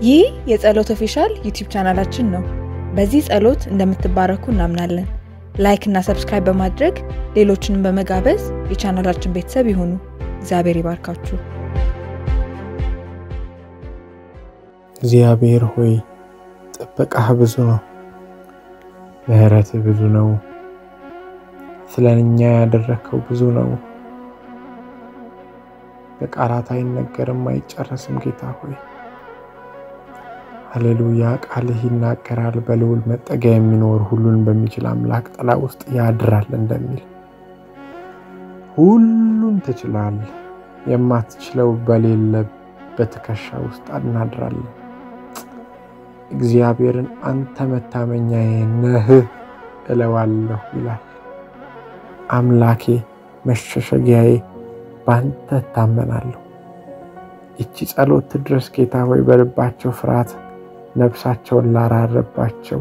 ይህ የጸሎት ኦፊሻል ዩቲዩብ ቻናላችን ነው። በዚህ ጸሎት እንደምትባረኩ እናምናለን። ላይክ እና ሰብስክራይብ በማድረግ ሌሎችንም በመጋበዝ የቻናላችን ቤተሰብ ይሁኑ። እግዚአብሔር ይባርካችሁ። እግዚአብሔር ሆይ ጥበቃህ ብዙ ነው፣ ምሕረትህ ብዙ ነው፣ ስለ እኛ ያደረግከው ብዙ ነው። በቃላት አይነገርም አይጨረስም። ጌታ ሆይ ሃሌሉያ። ቃልህ ይናገራል። በልዑል መጠጊያ የሚኖር ሁሉን በሚችል አምላክ ጥላ ውስጥ ያድራል እንደሚል ሁሉን ትችላለህ። የማትችለው በሌለ በትከሻ ውስጥ እናድራለን። እግዚአብሔርን አንተ መታመኛዬ ነህ እለዋለሁ ይላል። አምላኬ መሸሸጊያዬ በአንተ እታመናለሁ። ይቺ ጸሎት ትድረስ ጌታ ሆይ በልባቸው ፍርሃት ነፍሳቸውን ላራረባቸው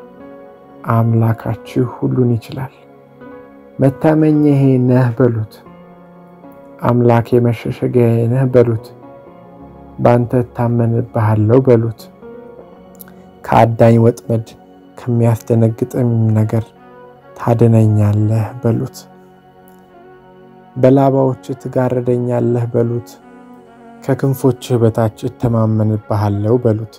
አምላካችሁ ሁሉን ይችላል። መታመኛዬ ነህ በሉት። አምላኬ መሸሸጊያዬ ነህ በሉት። በአንተ እታመንብሃለሁ በሉት። ከአዳኝ ወጥመድ ከሚያስደነግጥም ነገር ታድነኛለህ በሉት። በላባዎች ትጋረደኛለህ በሉት። ከክንፎችህ በታች እተማመንብሃለሁ በሉት።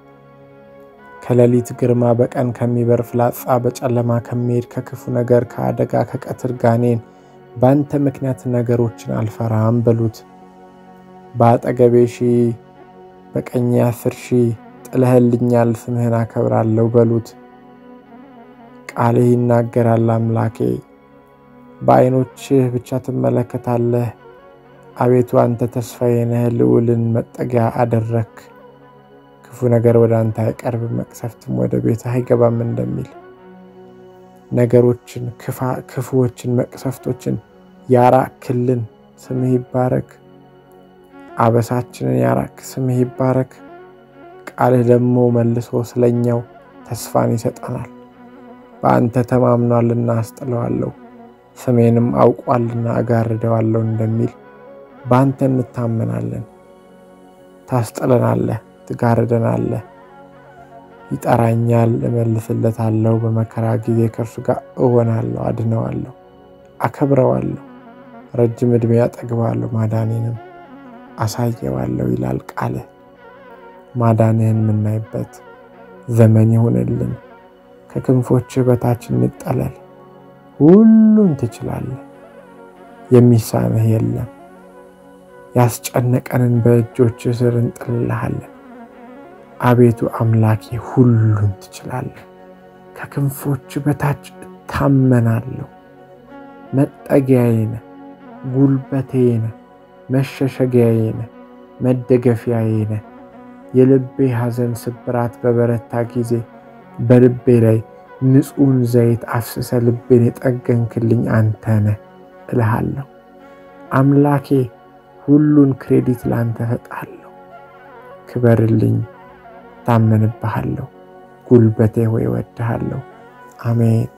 ከሌሊት ግርማ፣ በቀን ከሚበር ፍላጻ፣ በጨለማ ከሚሄድ ከክፉ ነገር፣ ከአደጋ ከቀትር ጋኔን በአንተ ምክንያት ነገሮችን አልፈራም በሉት። በአጠገቤ ሺህ በቀኜ አስር ሺህ ጥለህልኛል፣ ስምህን አከብራለሁ በሉት። ቃልህ ይናገራል አምላኬ በዓይኖችህ ብቻ ትመለከታለህ። አቤቱ አንተ ተስፋዬ ነህ፣ ልዑልን መጠጊያ አደረክ። ክፉ ነገር ወደ አንተ አይቀርብም፣ መቅሰፍትም ወደ ቤትህ አይገባም እንደሚል ነገሮችን ክፉዎችን፣ መቅሰፍቶችን ያራክልን ስምህ ይባረክ። አበሳችንን ያራክ ስምህ ይባረክ። ቃልህ ደግሞ መልሶ ስለኛው ተስፋን ይሰጠናል። በአንተ ተማምኗልና አስጥለዋለሁ ስሜንም አውቋልና እጋርደዋለሁ እንደሚል በአንተ እንታመናለን። ታስጥለናለህ፣ ትጋርደናለህ። ይጠራኛል፣ እመልስለታለሁ። በመከራ ጊዜ ከእርሱ ጋር እሆናለሁ፣ አድነዋለሁ፣ አከብረዋለሁ። ረጅም ዕድሜ ያጠግባለሁ፣ ማዳኔንም አሳየዋለሁ ይላል ቃልህ። ማዳንህን የምናይበት ዘመን ይሁንልን። ከክንፎችህ በታች እንጠለል። ሁሉን ትችላለህ፣ የሚሳንህ የለም። ያስጨነቀንን በእጆችህ ስር እንጥልልሃለን። አቤቱ አምላኬ ሁሉን ትችላለህ። ከክንፎች በታች እታመናለሁ። መጠጊያዬ ነህ፣ ጉልበቴ ነህ፣ መሸሸጊያዬ ነህ፣ መደገፊያዬ ነህ። የልቤ ሐዘን ስብራት በበረታ ጊዜ በልቤ ላይ ንጹሕን ዘይት አፍስሰ ልቤን የጠገንክልኝ አንተ ነህ እልሃለሁ። አምላኬ ሁሉን ክሬዲት ለአንተ እሰጣለሁ። ክበርልኝ፣ ታመንብሃለሁ። ጉልበቴ ሆይ እወድሃለሁ። አሜን።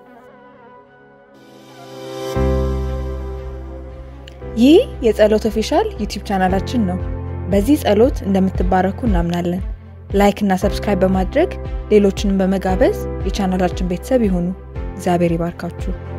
ይህ የጸሎት ኦፊሻል ዩቲዩብ ቻናላችን ነው። በዚህ ጸሎት እንደምትባረኩ እናምናለን። ላይክ እና ሰብስክራይብ በማድረግ ሌሎችንም በመጋበዝ የቻናላችን ቤተሰብ ይሁኑ። እግዚአብሔር ይባርካችሁ።